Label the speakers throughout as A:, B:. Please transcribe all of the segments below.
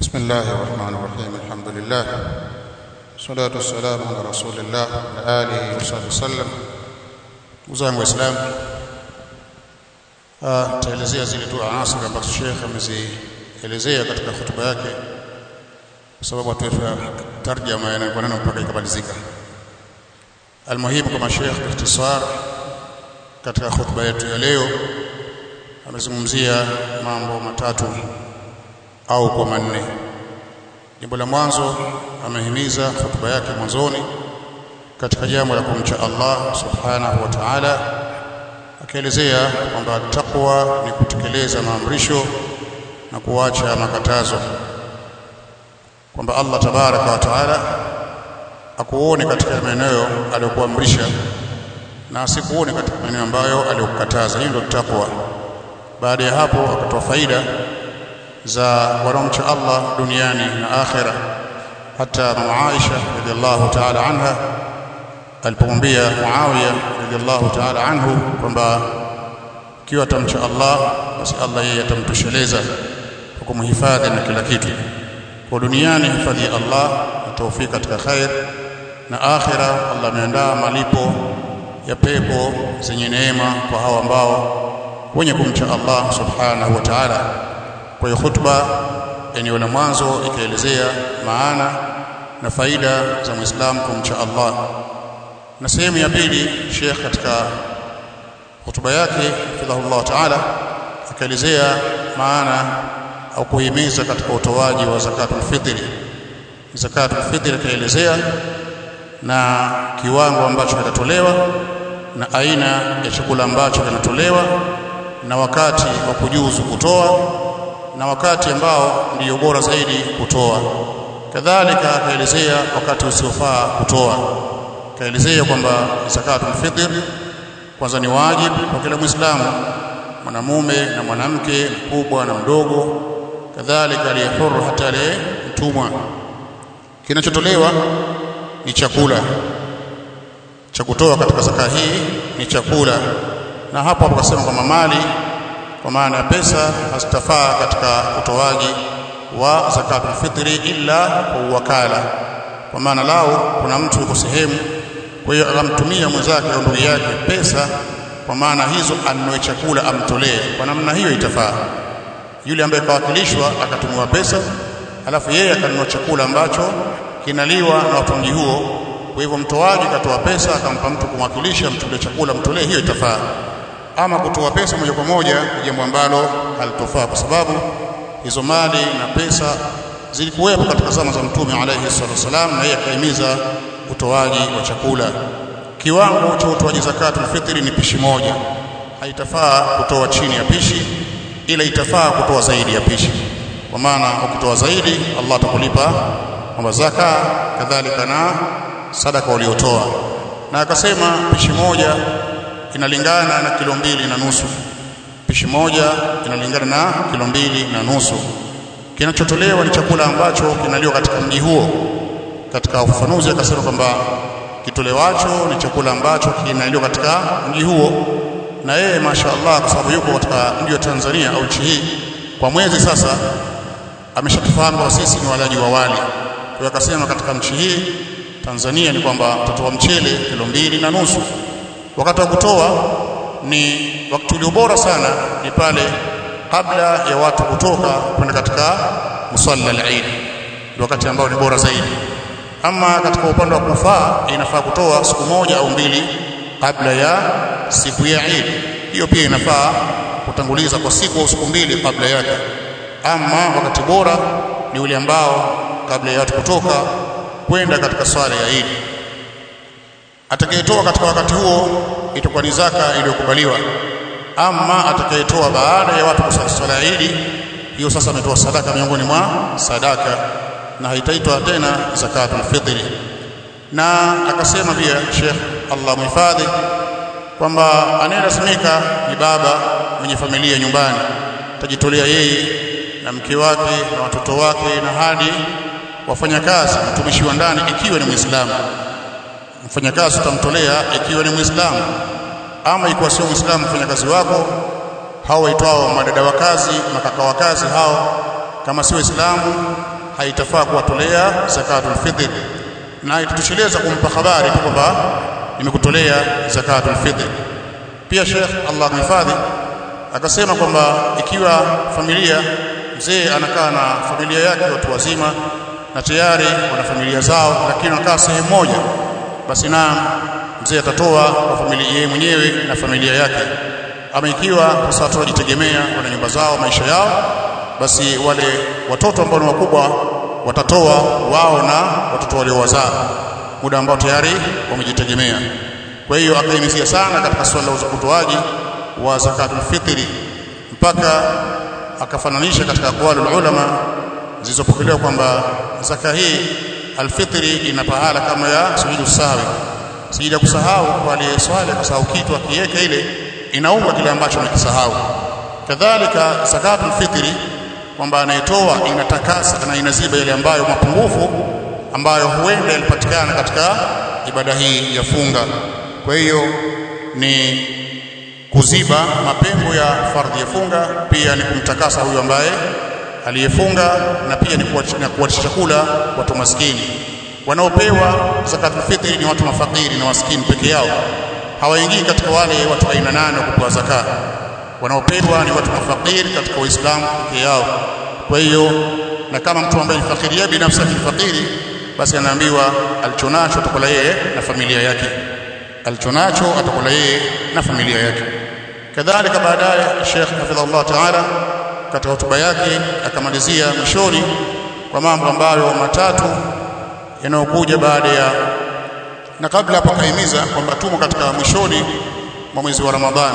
A: بسم الله الرحمن الرحيم الحمد لله والصلاة والسلام على رسول الله وعلى آله وصحبه وسلم وزangu waislamu taelezea zile tu anasir ambazo Sheikh amezielezea katika hotuba yake kwa sababu atuefa tarjama yanayokuwa neno mpaka ikamalizika almuhimu kama Sheikh ikhtisar katika hotuba yetu ya leo amezungumzia mambo matatu au kwa manne jambo la mwanzo amehimiza hotuba yake mwanzoni katika jambo la kumcha Allah subhanahu wa ta'ala akielezea kwamba taqwa ni kutekeleza maamrisho na kuacha makatazo kwamba Allah tabaraka wa taala akuone katika maeneo aliyokuamrisha na asikuone katika maeneo ambayo aliyokukataza hiyo ndio taqwa baada ya hapo akatoa faida za wanaomcha Allah duniani na akhera hata mama Aisha radhiallahu ta'ala anha alipomwambia Muawiya radhiallahu ta'ala anhu kwamba ikiwa atamcha Allah basi Allah yeye atamtosheleza kwa kumhifadhi na kila kitu kwa duniani hifadhi ya Allah na taufiki katika khair na akhira Allah ameandaa malipo ya pepo zenye neema kwa hao ambao wenye kumcha Allah subhanahu wa ta'ala kwa hiyo khutba eneo la mwanzo ikaelezea maana na faida za Muislamu kumcha Allah na sehemu ya pili Sheikh katika hotuba yake fidhahullah ta'ala akaelezea maana au kuhimiza katika utoaji wa zakatul fitri zakatul fitri akaelezea na kiwango ambacho kitatolewa na aina ya chakula ambacho kinatolewa na wakati wa kujuzu kutoa na wakati ambao ndio bora zaidi kutoa kadhalika akaelezea wakati usiofaa kutoa kaelezea kwamba zakatul fitr kwanza ni wajibu kwa kila muislamu mwanamume na mwanamke mkubwa na mdogo kadhalika aliye huru hata aliye mtumwa kinachotolewa ni chakula cha kutoa katika zaka hii ni chakula na hapo hapo akasema kwamba mali kwa maana ya pesa hazitafaa katika utoaji wa zakatul fitri illa kwa wakala kwa maana lao kuna mtu yuko sehemu kwa hiyo akamtumia mwenzake au ndugu yake pesa kwa maana hizo anunue chakula amtolee kwa namna hiyo itafaa yule ambaye kawakilishwa akatumiwa pesa alafu yeye akanunua chakula ambacho kinaliwa na watu mji huo kwa hivyo mtoaji katoa pesa akampa mtu kumwakilisha mtolee chakula mtolee hiyo itafaa ama kutoa pesa moja kwa moja ni jambo ambalo halitofaa kwa sababu hizo mali na pesa zilikuwepo katika zama za mtume alayhi salatu wasalam na yeye akahimiza utoaji wa chakula kiwango cha utoaji zakatul fitri ni pishi moja haitafaa kutoa chini ya pishi ila itafaa kutoa zaidi ya pishi kwa maana ukitoa zaidi Allah atakulipa kwamba zaka kadhalika na sadaka uliotoa na akasema pishi moja inalingana na kilo mbili na nusu pishi moja inalingana na kilo mbili na nusu kinachotolewa ni chakula ambacho kinaliwa katika mji huo katika ufafanuzi akasema kwamba kitolewacho ni chakula ambacho kinaliwa katika mji huo na yeye mashaallah kwa sababu yuko katika mji wa Tanzania au nchi hii kwa mwezi sasa ameshatufahamu kwa sisi ni walaji wa wali kwa hiyo akasema katika nchi hii Tanzania ni kwamba tutatoa mchele kilo mbili na nusu wakati wa kutoa ni wakati ulio bora sana ni pale kabla ya watu kutoka kwenda katika musalla al-Eid ndio wakati ambao ni bora zaidi ama katika upande wa kufaa inafaa kutoa siku moja au mbili kabla ya siku ya Eid hiyo pia inafaa kutanguliza kwa siku au siku mbili kabla yake ama wakati bora ni ule ambao kabla ya watu kutoka kwenda katika swala ya Eid atakayetoa katika wakati huo itakuwa ni zaka iliyokubaliwa ama atakayetoa baada ya watu kusali swala ya Eid hiyo sasa ametoa sadaka miongoni mwa sadaka na haitaitwa tena zakatul fitri na akasema pia Sheikh Allah muhifadhi kwamba anayelasimika ni baba mwenye familia nyumbani tajitolea yeye na mke wake na watoto wake na hadi wafanyakazi mtumishi wa ndani ikiwa ni Muislamu mfanyakazi utamtolea ikiwa ni Muislamu ama ikiwa sio Muislamu mfanyakazi wako hao waitwao madada wa kazi makaka wa kazi hao kama si waislamu haitafaa kuwatolea zakatul fitr na itutosheleza kumpa habari tu kwamba nimekutolea zakatul fitr pia Sheikh Allah mhifadhi akasema kwamba ikiwa familia mzee anakaa na familia yake watu wazima na tayari wana familia zao lakini wanakaa sehemu moja basi na mzee atatoa kwa familia yeye mwenyewe na familia yake ama ikiwa kwa sababu wanajitegemea wana nyumba zao maisha yao basi wale watoto ambao ni wakubwa watatoa wao na watoto waliowazaa muda ambao tayari wamejitegemea kwa hiyo akaimizia sana katika swala la utoaji wa zakatul fitri mpaka akafananisha katika aqwalul ulama zilizopokelewa kwamba zaka hii alfitri ina pahala kama ya sujudu sawi sijida kusahau kwa aliyeswali kusahau kitu akiweka ile inaunga kile ambacho amekisahau kadhalika zakatul fitri kwamba anayetoa inatakasa na inaziba yale ambayo mapungufu ambayo huenda yalipatikana katika ibada hii ya funga kwa hiyo ni kuziba mapengo ya fardhi ya funga pia ni kumtakasa huyu ambaye aliyefunga na pia ni kuwatisha chakula watu maskini wanaopewa zakatul fitri ni watu mafakiri na maskini peke yao hawaingii katika wale watu aina nane wa kupewa zaka wanaopewa ni watu mafakiri katika Uislamu peke yao kwa hiyo na kama mtu ambaye ni fakiri yeye binafsi ni fakiri basi anaambiwa alichonacho atakula yeye na familia yake alichonacho atakula yeye na familia yake kadhalika baadaye Sheikh hafidhahullah taala katika hotuba yake akamalizia mwishoni kwa mambo ambayo matatu yanayokuja baada ya na kabla hapo akaimiza kwamba tumo katika mwishoni mwa mwezi wa Ramadhani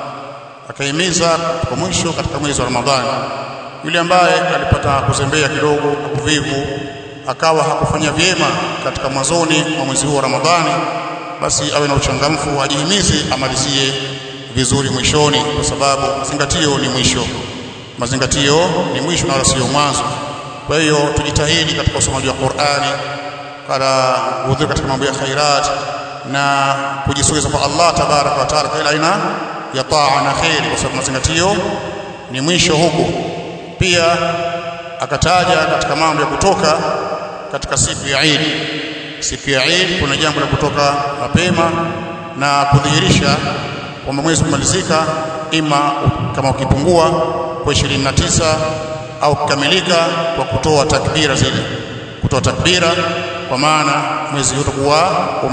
A: akaimiza kwa mwisho katika mwezi wa Ramadhani yule ambaye alipata kuzembea kidogo na kuvivu akawa hakufanya vyema katika mwanzoni mwa mwezi huu wa Ramadhani basi awe na uchangamfu ajihimize amalizie vizuri mwishoni kwa sababu mazingatio ni mwisho mazingatio ni mwisho na wala sio mwanzo kwa hiyo tujitahidi katika usomaji wa Qur'ani kala hudhuri katika mambo ya khairat na kujisogeza kwa Allah tabaraka wa taala kila aina ya taa na khairi kwa sababu mazingatio ni mwisho huku pia akataja katika mambo ya kutoka katika siku ya Eid siku ya Eid kuna jambo la kutoka mapema na kudhihirisha kwamba mwezi umalizika ima kama ukipungua kwa 29 au kukamilika kwa kutoa takbira zile kutoa takbira kwa maana mwezi utakuwa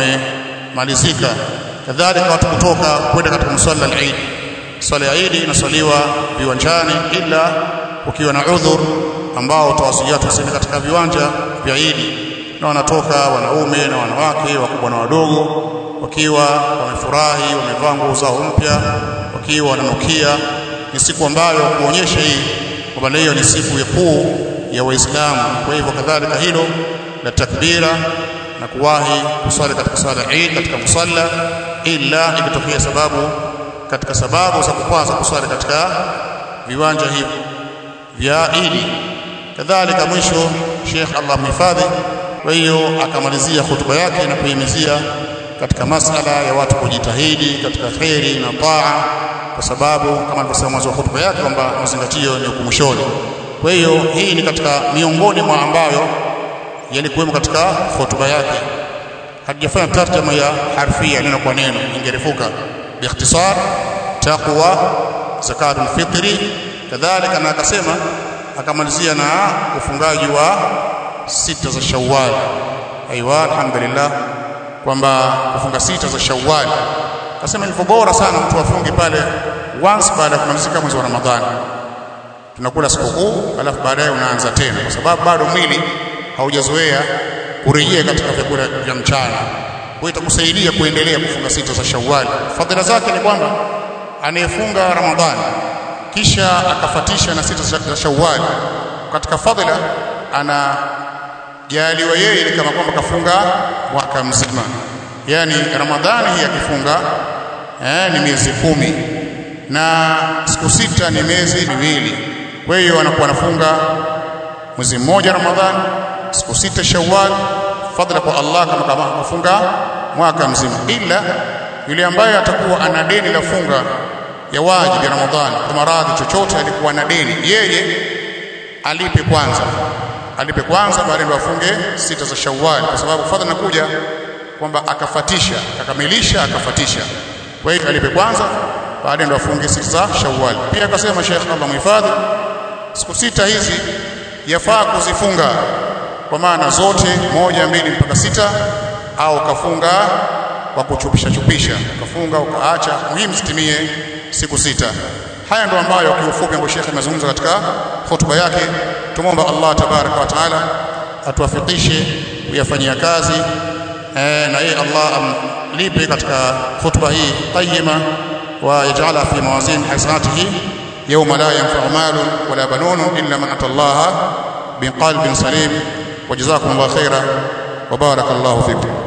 A: umemalizika kadhalika watu kutoka kwenda katika msalla al-Eid swala ya Eid inasaliwa viwanjani ila ukiwa na udhur ambao utawasiliana tuseme katika viwanja vya Eid na wanatoka wanaume na wanawake wakubwa na wadogo wakiwa wamefurahi wamevaa nguo zao mpya wakiwa wananukia ni siku ambayo kuonyesha hii kwamba leo ni siku ya kuu ya Waislamu kwa hivyo kadhalika hilo la takbira na kuwahi kuswali katika swala Eid katika musalla ila ikitokea sababu katika sababu za kukwaza kuswali katika viwanja hivi vya Eid kadhalika mwisho Sheikh Allah mhifadhi kwa hiyo akamalizia hotuba yake na kuhimizia katika masala ya watu kujitahidi katika khairi na taa kwa sababu kama alivyosema mwanzo wa hotuba yake kwamba mazingatio ni hukumshoni kwa hiyo hii ni katika miongoni mwa ambayo yalikuwemo katika hotuba yake hajafanya tarjama ya harfia neno kwa neno ingerefuka biikhtisar taqwa zakatul fitri kadhalika na akasema akamalizia na ufungaji wa sita za Shawwal aiwa alhamdulillah kwamba kufunga sita za Shawwal akasema ni bora sana mtu afunge pale once baada ya kumalizika mwezi wa Ramadhani tunakula sikukuu alafu baadaye unaanza tena kwa sababu bado mwili haujazoea kurejea katika vyakula vya mchana kwa itakusaidia kuendelea kufunga sita za Shawwal fadhila zake ni kwamba anayefunga Ramadhani kisha akafatisha na sita za Shawwal katika fadhila ana jaliwa yeye ni kama kwamba kafunga mwaka mzima yani Ramadhani hii akifunga eh, ni miezi kumi na siku sita ni miezi miwili kwa hiyo anakuwa anafunga mwezi mmoja Ramadhani siku sita Shawwal fadhila kwa Allah kama kama kufunga mwaka mzima ila yule ambaye atakuwa ana deni la funga ya wajibu ya Ramadhani kwa maradhi chochote alikuwa na deni yeye alipe kwanza alipe kwanza baadaye ndo afunge sita za Shawwal kwa sababu fadha nakuja kwamba akafatisha akakamilisha akafatisha kwa hiyo alipe kwanza baadaye ndo afunge sita za Shawwal pia akasema Sheikh Allah muhifadhi siku sita hizi yafaa kuzifunga kwa maana zote moja mbili mpaka sita au kafunga kwa kuchupisha chupisha ukafunga ukaacha muhimu zitimie siku sita haya ndo ambayo kiufupi ambayo Sheikh amezungumza katika hotuba yake tumomba Allah tabaraka wa taala atuwafikishe kuyafanyia kazi eh, na yeye Allah amlipe katika hotuba hii tayyima wa yaj'ala fi mawazin hasanatihi yawma la yanfa'u malun wala banun illa man atallaha biqalbin salim وجزاكم الله خيرا وبارك الله فيكم